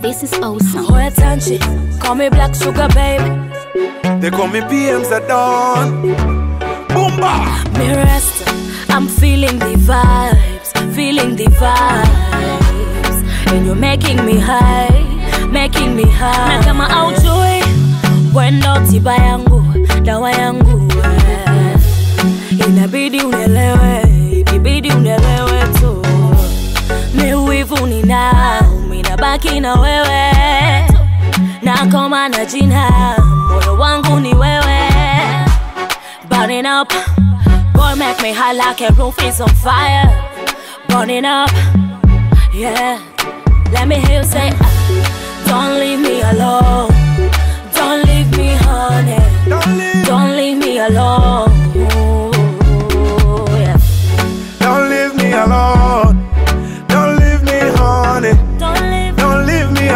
This is awesome. Hoya Tanchi, call me Black Sugar Baby. They call me PMs at dawn. Boomba! Me rest, I'm feeling the vibes, feeling the vibes. And you're making me high, making me high. Na kama aujui, wendo tiba yangu, dawa yangu. eh. Inabidi unielewe, ikibidi unielewe tu. Mi wivu ninao, mi nabaki na wewe. Na koma na jina, moyo wangu ni wewe. Burning up, boy make me high like a roof is on fire. Burning up, yeah. Let me hear you say, ah, don't leave me alone. Don't leave me, honey. Don't leave, Don't leave me alone. Yeah. don't leave me alone. Don't leave me, honey. Don't leave Don't leave me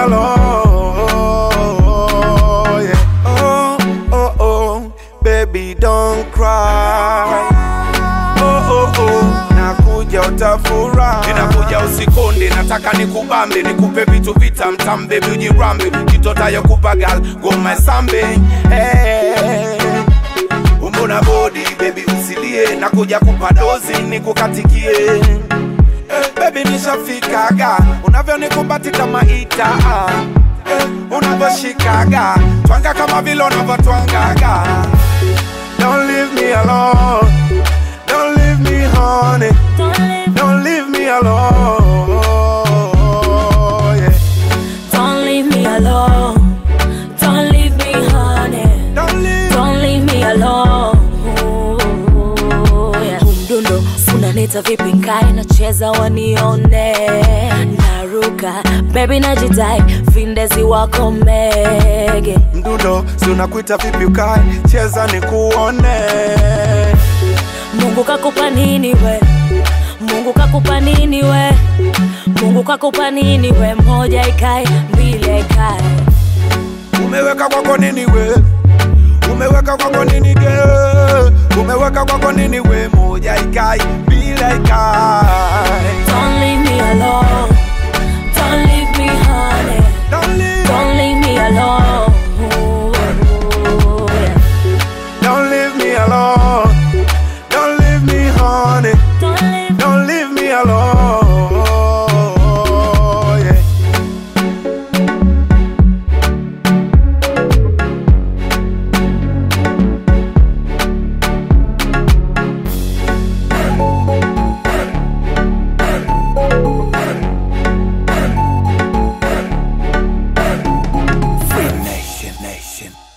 alone. Yeah. Oh, oh, oh, baby, don't cry. Oh, oh, oh, nakuja utafurahi. Ninakuja usikonde, nataka nikubambe, nikupe vitu vitam tam, baby ujirambe, kitotayo kupagal, goma sambe. Hey. Umbo na body, baby usilie, nakuja kupa dozi, nikukatikie Eh, baby nishafikaga unavyonikumbati kama ita eh, unavyoshikaga twanga kama vile unavyotwangaga Don't leave me alone Don't leave me honey Don't leave, Don't leave me alone yeah. don't leave me alone. Don't leave me, honey. Don't leave Don't leave me alone. Yeah. Huu mdundo unanita vipi nkae nacheza wanione naruka bebi najidai vindezi wako mege mdundo si unakuita vipi ukae cheza nikuone mungu kakupa nini we mungu kakupa nini we mungu kakupa nini we moja ikae mbili ikae umeweka kwako nini we umeweka kwako nini ge umeweka kwako nini we moja ikai bila ikai Don't leave me alone. Don't leave me, honey. Don't leave, Don't leave me alone. Yeah. don't leave me alone don't leave me honey Don't leave. don't leave me alone yeah. Free Nation Nation